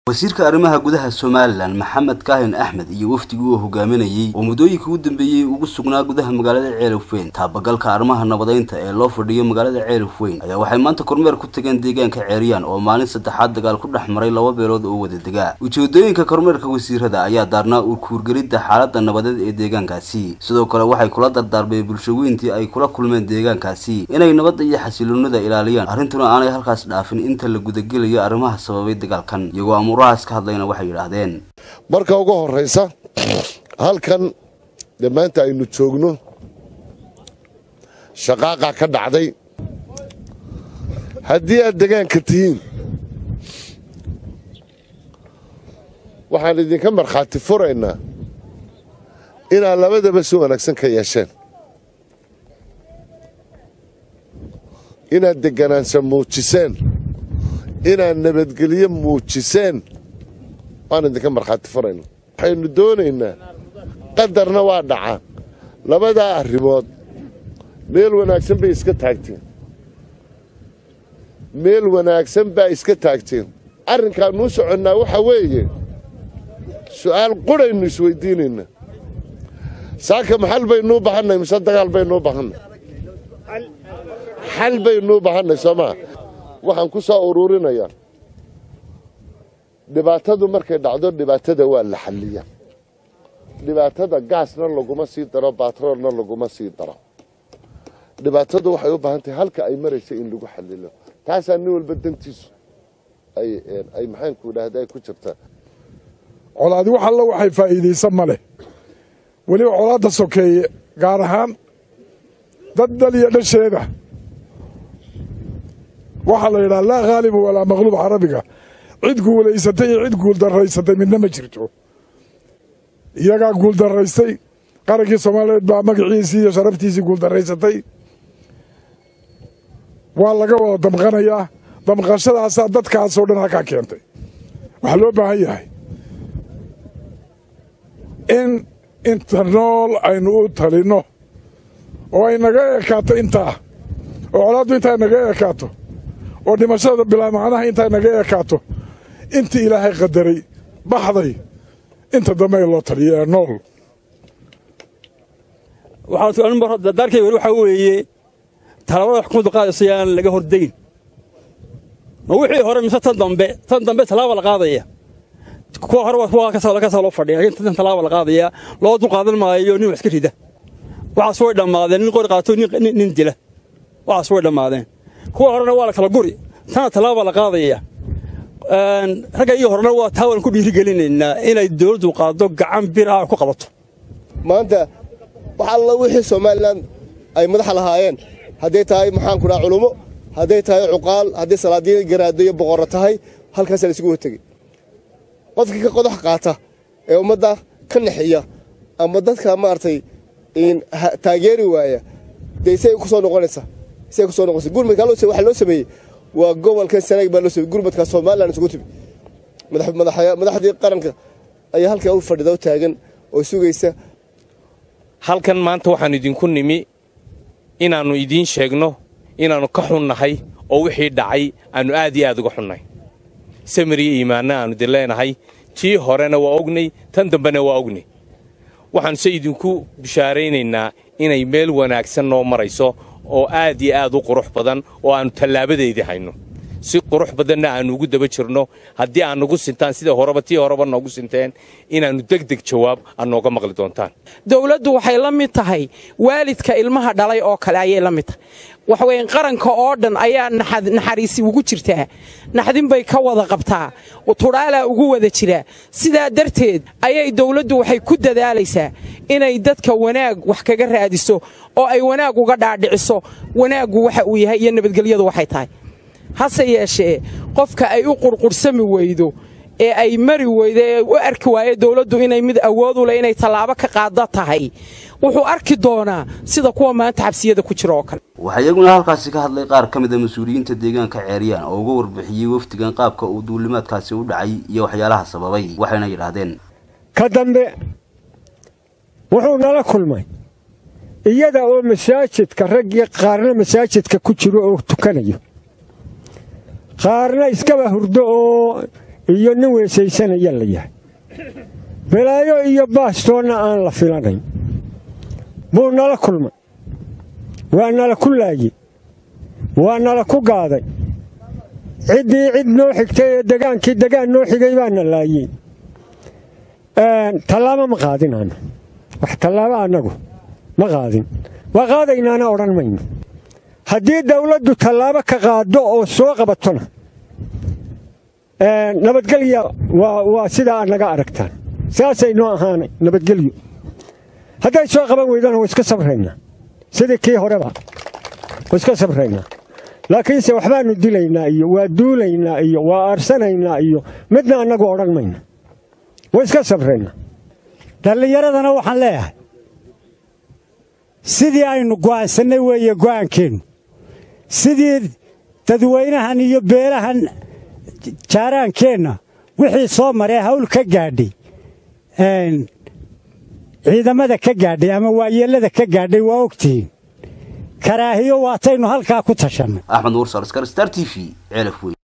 wasiirka arrimaha gudaha somalilan maxamed kaahin axmed iyo wafdigii uu hogaaminayey oo muddooyinkii u dambeeyey ugu sugnaa gudaha magaalada ceelafweyn taabagalka arrimaha nabadeynta ee loo fadhiyo magaalada ceelafweyn ayaa waxay maanta kormeer ku tageen deegaanka ceeriyaan oo maalin saddexaad dagaal ku dhex maray laba beelood oo wada degaa ujeedooyinka kormeerka wasiirada ayaa daarnaa urkuurgelidda xaaladda nabadeed ee deegaankaasi sidoo kale waxay kula dardaarmeen bulshaweyntii ay kula kulmeen deegaankaasi inay nabadda iyo xasiloonida ilaaliyaan arrintuna aanay halkaas dhaafin inta la gudagelayo arrimaha sababay dagaalkan iyagoo amurahaas ka hadlayna waxay yidhaahdeen marka ugu horraysa halkan dee maanta aynu joogno shaqaaqa ka dhacday haddii aad degaanka tihiin waxaan idinka markhaati furaynaa inaad labadaba si wanaagsan ka yeesheen inaad deganaansha muujiseen inaad nabadgelyo muujiseen waan idinka markhaati furayna waxaynu doonaynaa qadarna waa dhacaa labadaa arrimood meel wanaagsan bay iska taagteen meel wanaagsan baa iska taagteen arrinkaanuu soconnaa waxa weeye su'aal quraynu isweydiinaynaa saaka maxal baynuu bahannay mise dagaal baynuu bahannay xal baynuu bahannay soo maa waxaan ku soo uruurinayaa dhibaatadu markay dhacdo dhibaatada waa la xalliya dhibaatada gaasna laguma sii daro batroolna laguma sii daro dhibaatadu waxay u baahan tahay halka ay maraysa in lagu xalilo taasaa nin walba dantiisu ay maxaanku idhaahda ay ku jirtaa colaadi wax alla waxay faa'iidaysan ma leh weliba colaadda sokeeye gaar ahaan dad daliya dhasheeda waxaa la yidhaha laa khaaliba walaa maqluub carabiga cid guulaysatay iyo cid guuldarraysatay midna ma jirto iyagaa guuldarraystay qarankii soomaaliyeed baa magaciisii iyo sharaftiisii guuldarraysatay waa laga wada damqanayaa damqashadaasaa dadkaasoo dhan halkaa keentay waxaa loo baahan yahay in inta nool aynu u talinno oo ay naga ekaato intaa oo colaaddu intaa naga ekaato oo dhimashada bilaa macnaha intaa naga ekaato intii ilaahay qadaray baxday inta dambe loo taliyo ee nool dardaarkay weli waxaa weeye tallaabada xukuumaddu qaadayso yaan laga hordayn ma wixii hore mise tan dambe tan dambe tallaaba la qaadaya kuwa hore kuwa kasaa loo fadhiya laakiin tan tallaaba la qaadaya loo dulqaadan maayo nin wax iska rida waxaas way dhammaadeen nin qori qaato nin dila waxaas way dhammaadeen kuwa horena waa la kala guri tana tallaaba la qaadaya ragga iyo horena waa taa waan ku dhiirigelinaynaa inay dawladdu qaado gacan bir ah ku qabato maanta wax alla wixii somalilan ay madaxa lahaayeen hadday tahay maxaanku dhaha culummo hadday tahay cuqaal hadday salaadiin garaado iyo boqorro tahay halkaasaa laisugu hortegey qofkii ka qodax qaata ee ummadda ka naxiya ama dadka maaragtay taageeri waaya dee say ku soo noqonaysaa say ku soo noqonaysa gurmadkaa waxaa loo sameeyey waa gobolkan sanaag baa loo sameeyey gurmadka somalilan isugu timi madaxdii qaranka ayaa halkaa u fadhida u taagan oo sugaysa halkan maanta waxaan idinku nimi inaannu idiin sheegno inaannu ka xunnahay oo wixii dhacay aannu aad iyo aad uga xunnahay samiriyo iimaanna aannu idin leenahay tii horena waa ognay tan dambena waa ognay waxaanuse idinku bishaaraynaynaa inay meel wanaagsan noo marayso oo aad iyo aad u qurux badan oo aannu tallaabadeydii hayno si qurux badanna aannu ugu daba jirno haddii aad nagu sintaan sida horeba tii horeba noogu sinteen inaannu degdeg jawaab aad nooga maqli doontaan dawladdu waxay la mid tahay waalidka ilmaha dhalay oo kale ayay la mid tahay waxweyn qaranka oo dhan ayaa naxariisi ugu jirtaa naxdin bay ka wada qabtaa tudhaalaa ugu wada jiraa sidaa darteed ayay dawladdu waxay ku dadaalaysaa inay dadka wanaag wax kaga raadiso oo ay wanaag uga dhaadhiciso wanaaggu waxa uu yahay iyo nabadgelyadu waxay tahay hase yeeshee qofka ay u qurqursami weydo ee ay mari weydo ee u arki waayo dawladdu inay mid awood u leh inay tallaabo ka qaada tahay wuxuu arki doonaa sida kuwa maanta xabsiyada ku jira oo kale waxaa iyaguna halkaasi ka hadlay qaar ka mid a mas-uuliyiinta deegaanka ceeriyaan oo uga warbixiyey wafdigan qaabka uu duulimaadkaasi u dhacay iyo waxyaalaha sababay waxayna yidhaahdeen ka dambe wuxuu nala kulmay iyada oo masaajidka raggii qaarna masaajidka ku jiro oo tukanayo qaarna iskaba hurdo oo iyo nin weesaysanaya la yahay balaayo iyo baastoonna aan la filanayn buu nala kulmay waa nala ku laayey waa nala ku gaaday ciddii cid noo xigtay ee degaankii degaan noo xigay baana laayey tallaabo ma qaadin aanu wax tallaabo annagu ma qaadin waa qaadaynaana odhan mayno haddii dawladdu tallaabo ka qaaddo oo soo qabatona nabadgelya waa sidaa aad naga aragtaan saasay noo ahaanay nabadgelyo hadday soo qaban weydana waa iska sabraynaa sidii kii horeba waa iska sabraynaa laakiinse waxbaannu dilaynaa iyo waa duulaynaa iyo waa aarsanaynaa iyo midna annagu odhan mayno waa iska sabraynaa dhallinyaradana waxaan leeyahay sidii aynu go'aansannay weeye go'aankeennu sidii dadweynahan iyo beelahan jaaraankeenna wixii soo maree hawl ka gaadhay ciidamada ka gaadhay ama waayeellada ka gaadhay waa ogtihiin karaahiyo waataynu halkaa ku tashannay axmed mursal skar star t v ceelaf weyn